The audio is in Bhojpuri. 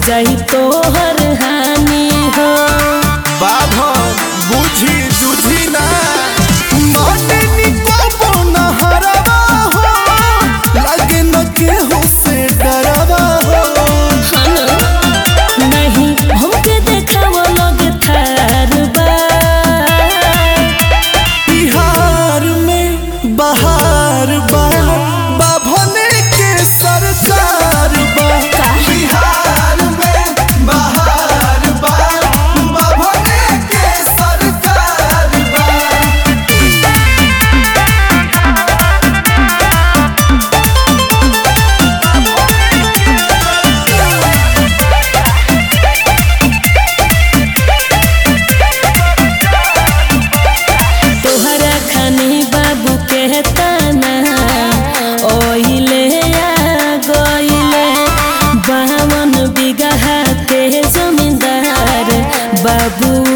जाई तोहर हानि हो बाभन बुझी जुझी ना माने निको न हरवा हो लगे न केहू से डरवा हो नहीं हमके देखाव लगे थार बा बिहार में बहार बा बाभने के सरकार बा बिहार में बहार बा बाभने के सरकार बा तोहरा खानी बाबू के ताना ओहिले आ गइले बावन बिगहा के जमींदार बाबू